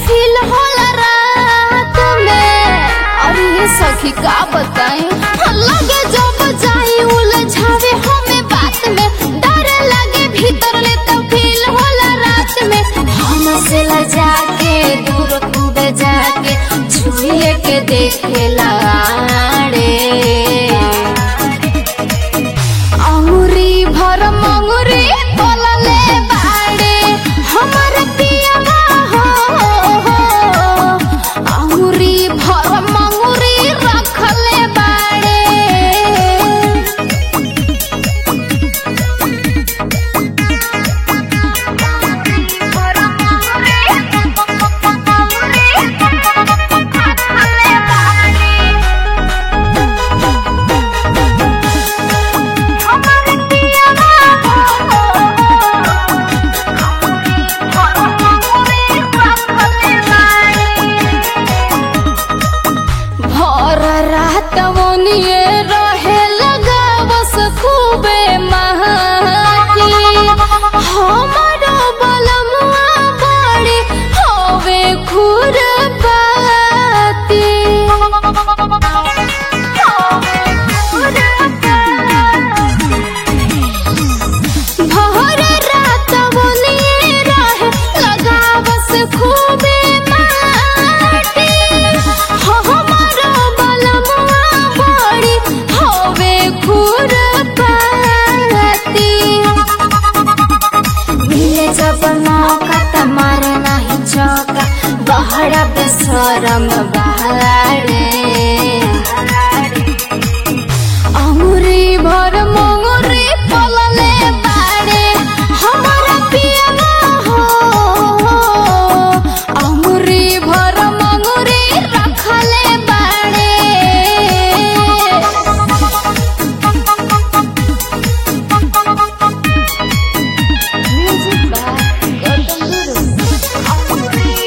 Feel होला रात में और ये सखी का बताई लगे जब जाई उलझावे हमें बात में डर लगे भीतर ले तो फील होला रात में हम से लजा के दूर खूब जाके छुए के देखे लाड़े अंगुरी भर मंगुरी बोलले बाड़े हमर पियवा हो अंगुरी भर मंगुरी रखले बाड़े भर रात ओनिए रहे लगा बस खूबे महाकी हमारो बलमुआ बड़ी होवे खुरपाती भर रात ओनिए रहे लगा बस खूबे माटी हमारो बलमुआ बड़ी होवे खुरपाती मिले जब मौका त मारे नाही चौका बहरा बेसरम बहारे अंगुरी भर मंगुरी पलले बाड़े हमारा पियवा हो अंगुरी भर मंगुरी रखले बाड़े Music by Gautam Guru.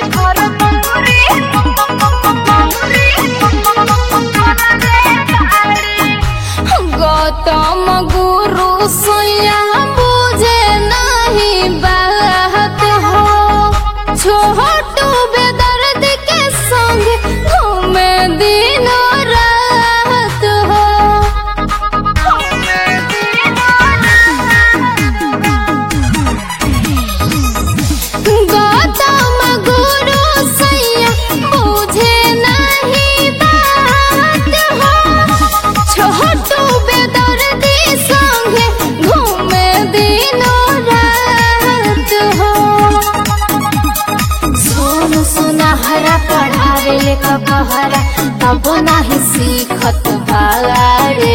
Gautam गुरु सोया बुझे नहीं बात हो छोटू बेदर्द के संग घूमे दिन रात हो गौतम गुरु सैया बुझे नहीं बात हो छोटू बेदर्दी संगे घूमे दिनों रात हो सोन सुनहरा पढ़ावे ले कहरा तब नाही सीखत भारे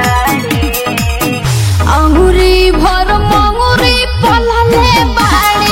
अंगुरी भर मंगुरी पलले बाड़े